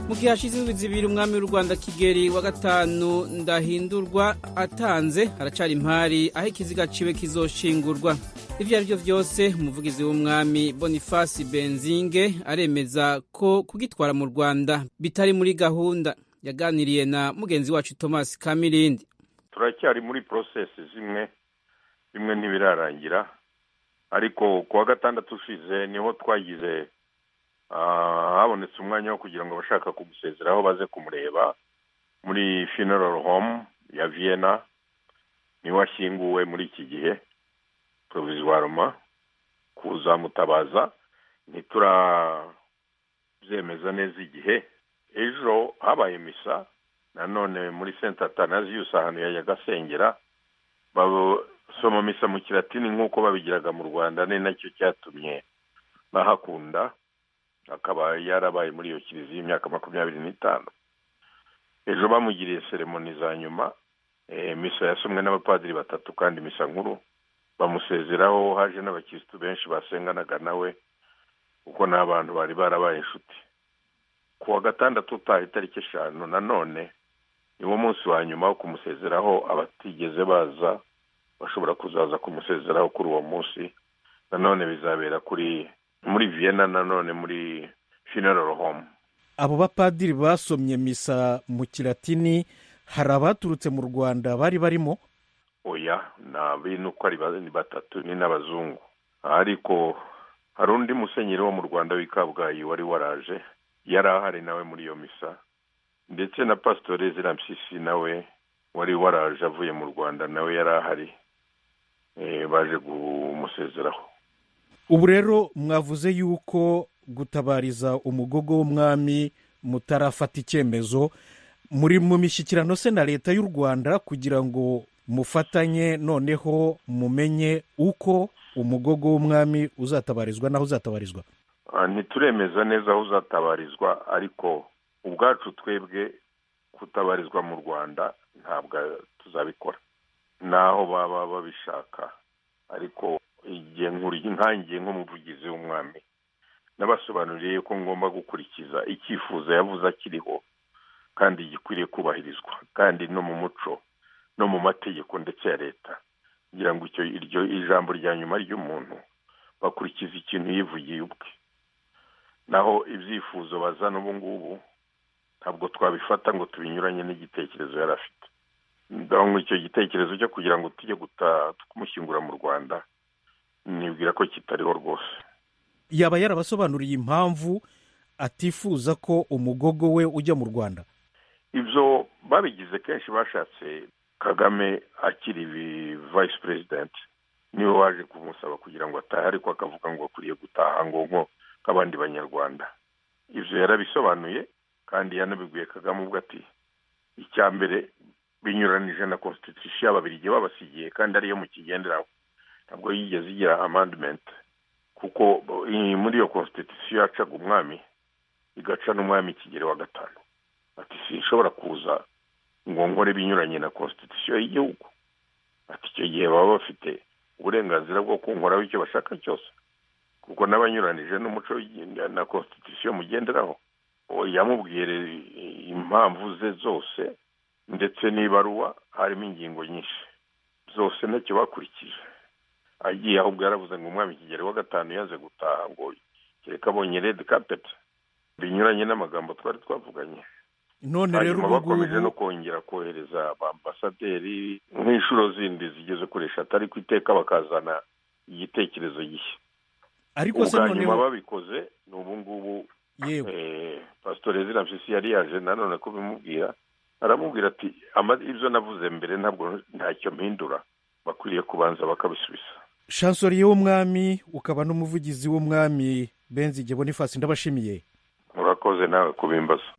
mu gihe hashize indwi zibiri umwami w'u rwanda kigeli wa gatanu ndahindurwa atanze haracyari impari aho ikiziga ciwe kizoshingurwa ibyo ari byo byose umuvugizi w'umwami bonifasi benzinge aremeza ko kugitwara mu rwanda bitari muri gahunda yaganiriye na mugenzi wacu thomas kamirindi turacyari muri porosesi zimwe bimwe ntibirarangira ariko ku wa gatandatu ushize niho twagize habonetse umwanya wo kugira ngo abashaka kumusezeraho baze kumureba muri funeral home ya vienna niwe ashyinguwe muri iki gihe provizwaroma kuzamutabaza ntiturabyemeza neza igihe ejo habaye misa nanone muri senta atanaziyusi ahantu yajyaga asengera basoma misa mu kiratini nk'uko babigiraga mu rwanda ni nacyo cyatumye bahakunda akaba yarabaye muri iyo kiliziya y'imyaka makumyabiri n'itanu ejo bamugiriye seremoni za nyuma misa yasomwe n'abapadiri batatu kandi misa nkuru bamusezeraho haje n'abakirisitu benshi basenganaga nawe kuko ni abantu bari barabaye inshuti ku wa gatandatu utaha itariki eshanu nanone niwo munsi wa nyuma wo kumusezeraho abatigeze baza bashobora kuzaza kumusezeraho kuri uwo munsi nanone bizabera kuri muri vienna nanone muri funeral home abo bapadiri basomye misa mu kiratini hari abaturutse mu rwanda bari barimo oya ni uko ari batatu ni n'abazungu ariko hari undi musenyeri wo mu rwanda w'i kabgayi wari waraje yari ahari nawe muri iyo misa ndetse na pasitori zirampyisi nawe wari waraje avuye mu rwanda nawe yari ahari baje kumusezeraho ubu rero mwavuze yuko gutabariza umugogo w'umwami mutarafata icyemezo muri mu mishyikirano se na leta y'u rwanda kugira ngo mufatanye noneho mumenye uko umugogo w'umwami uzatabarizwa n'aho uzatabarizwa ntituremeza neza aho uzatabarizwa ariko ubwacu twebwe kutabarizwa mu rwanda ntabwo tuzabikora naho baba babishaka ariko igihe ntangiye nk'umuvugizi w'umwami nabasobanuriye yuko ngomba gukurikiza icyifuzo yavuze akiriho kandi gikwiriye kubahirizwa kandi no mu muco no mu mategeko ndetse ya leta kugira ngo iryo ijambo rya nyuma ry'umuntu bakurikiza ikintu yivugiye ubwe naho ibyifuzo bazana ubu ngubu ntabwo twabifata ngo tubinyuranye n'igitekerezo yari afite icyo gitekerezo cyo kugira ngo tujye kumushyingura mu rwanda nibwira ko kitariho rwose yaba yarabasobanuriye impamvu atifuza ko umugogo we ujya mu rwanda ibyo babigize kenshi bashatse kagame akiri vayisi perezidenti niwe waje kumusaba kugira ngo atahe ariko akavuga ngo akwiriye gutaha ngo nk'abandi banyarwanda ibyo yarabisobanuye kandi yanabiguye kagame ubwo ati icya mbere binyuranije na konstitusiyo y'ababirigi babasigiye kandi ariyo mu kigenderaho ntabwo yigeze igira amandimenti kuko muri iyo konstitusiyo yacaga umwami igaca n'umwami kigero wa gatanu ati sinshobora kuza ngo nkore binyuranye na konstitusiyo y'igihugu ati icyo gihe baba bafite uburenganzira bwo kunkoraho icyo bashaka cyose kuko n'abanyuranije n'umuco na konstitusiyo mugenderaho yamubwire impamvu ze zose ndetse n'ibaruwa harimo ingingo nyinshi zose ntacyo bakurikije agiye ahubwo yaravuze ngo umwami kigero wa gatanu yaze gutaha ngo kereka abonye redi kapeti binyuranye n'amagambo twari twavuganye none rero hanyuma bakomeje no kongera kohereza ambasaderi nk'inshuro zindi zigeze kuresha atari ku iteka bakazana igitekerezo gishya ariko ubwo se noneho hanyuma babikoze ni ubu ngubu yego pasitori zirampyisi yari yaje nanone kubimubwira aramubwira ati ibyo navuze mbere ntabwo ntacyo mpindura bakwiriye kubanza bakabisubiza shansoriye w'umwami ukaba n'umuvugizi w'umwami benzige bonifasi ndabashimiye murakoze nawe kubimbaza